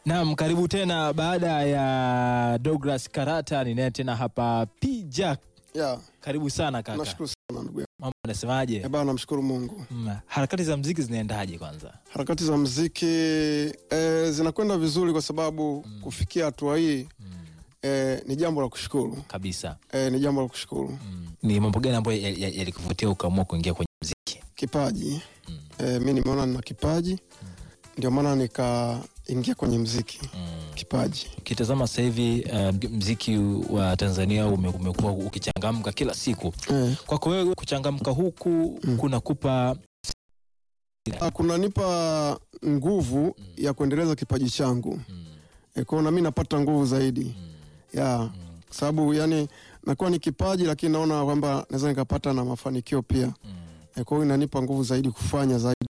Naam, karibu tena baada ya Douglas Karata, ninaye tena hapa P Jack. Yeah, Karibu sana kaka. nashukuru sana ndugu yangu. Mambo anasemaje? Eh, bana namshukuru Mungu. Mm, harakati za mziki zinaendaje kwanza? Harakati za mziki eh, zinakwenda vizuri kwa sababu kufikia hatua hii eh, ni jambo la kushukuru. Kabisa. Eh, ni jambo la kushukuru. Mm. Ni mambo gani ambayo ya- ya- yalikuvutia ukaamua kuingia kwenye mziki? Kipaji. Eh, mi nimeona nina kipaji. Ndio maana nikaingia kwenye mziki. Mm. Kipaji. Ukitazama sasa hivi uh, mziki wa Tanzania ume- umekuwa ukichangamka kila siku. Eh, Kwako wewe kuchangamka huku kunakupa ah, kunanipa nguvu ya kuendeleza kipaji changu. Eh, kwa hiyo na mimi napata nguvu zaidi. Yeah. Kwa sababu yani nakuwa ni kipaji lakini naona kwamba naweza nikapata na mafanikio pia. Eh, kwa hiyo inanipa nguvu zaidi kufanya zaidi.